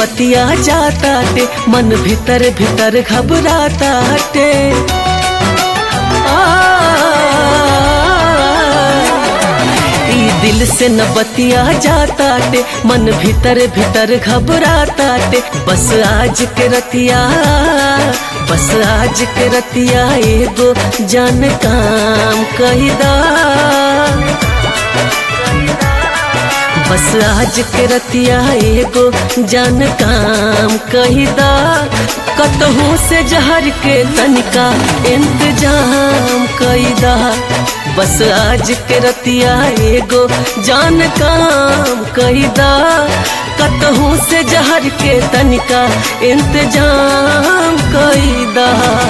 बतिया जाता टे मन भीतर भीतर घबराता टे ई दिल से न बतिया जाता टे मन भीतर भीतर घबराता टे बस आज के रतिया बस आज के रतिया एगो जान काम कहिदा बस आज के रतिया एगो जान काम कहिदा कतहू से जहर के तनिका इंतजाम कईदा बस आज के रतिया एगो जान काम कईदा कतहू से जहर के तनिका इंतजाम कईदा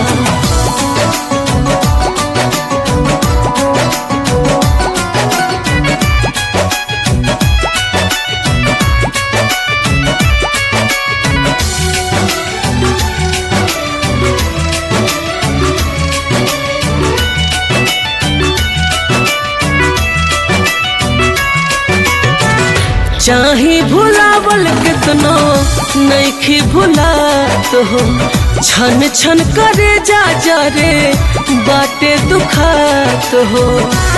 चाही भुलावल कितनो नैखी भुलात हो छन छन करे जा जा रे बाटे दुखात हो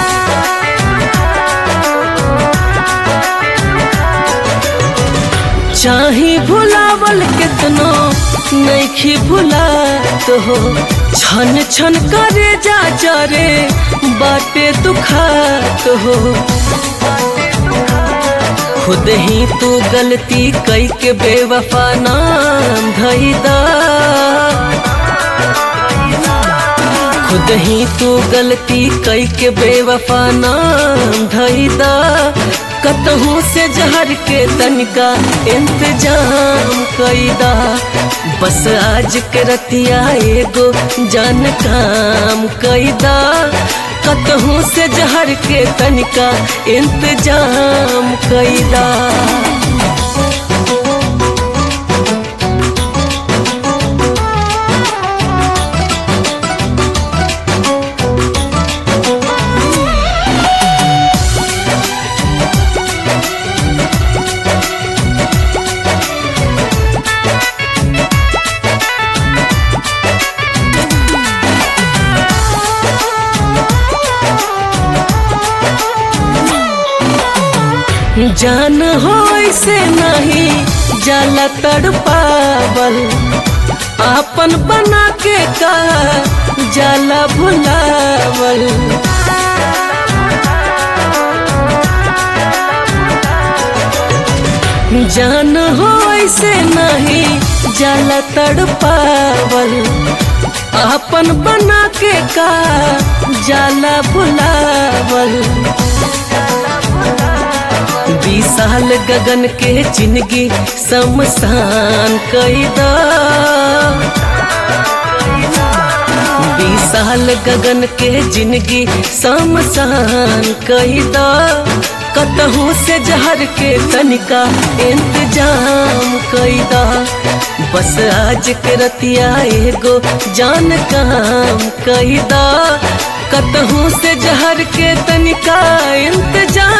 चाही भुलावल कितनो नैखी भुलात हो छन छन करे जा जा रे बाटे दुखात हो खुद ही तू गलती कई के बेवफा नाम धैदा खुद ही तू गलती कई के बेवफा नाम धैदा कतहू से जहर के तनिका इंतजाम कईदा बस आज के रतिया एगो जान काम कईदा कतहू से जहर के तनिका इंतजाम कईदा जान हो से नहीं जाला तड़पावल आपन बना के का जाला भुलावल जान हो से नहीं जाला तड़पावल आपन बना के का जाला भुलावल बीस साल गगन के जिंदगी शमशान कैदा बीस साल गगन के जिंदगी शमशान कैदा कतहू से जहर के तनिका इंतजाम कैदा बस आज के रतिया एगो जान काम कैदा कतहू से जहर के तनिका इंतजाम